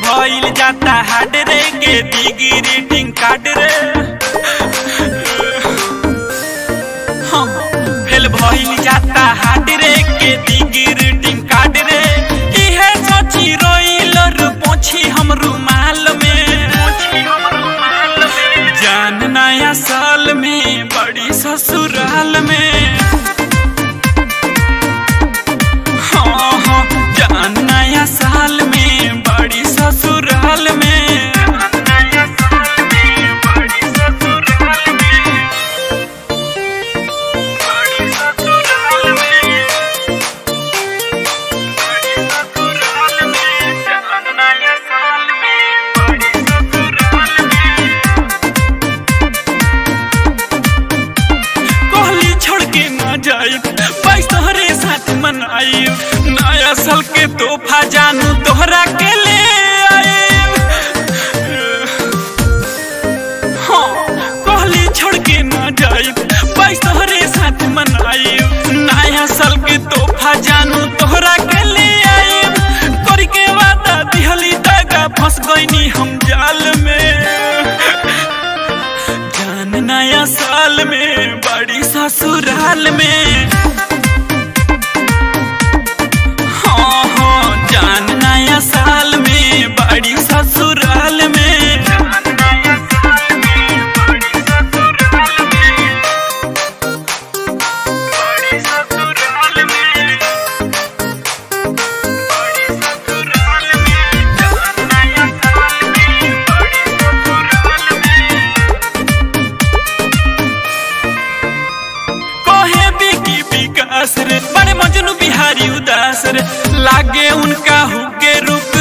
भइल जाता हार्ड रे के दिगी रीडिंग कार्ड रे हाँ, फेल भइल जाता हार्ड रे के दिगी रीडिंग कार्ड रे इहे सोची रोइल रे पोछी हम रुमाल में जान नया साल में बड़ी ससुराल में हाँ हाँ जान नया साल में बड़ी ससुराल में कहली छोड़ के ना जाई बाईस तोहरे साथ मनाई नया साल के तोहफा जानू तोहरा के ले आए हाँ कहली छोड़ के ना जाई बाईस तोहरे साथ मनाई नया साल के तोहफा जानू तोहरा के ले आए करी के वादा दिहली दागा फंस गईनी हम जाल में जान नया साल में बड़ी ससुराल में हाँ हाँ जान नया साल में बड़ी ससुराल में कहे बिकी विकास रे बड़े मजनू बिहारी उदास रे लागे उनका हुके रूप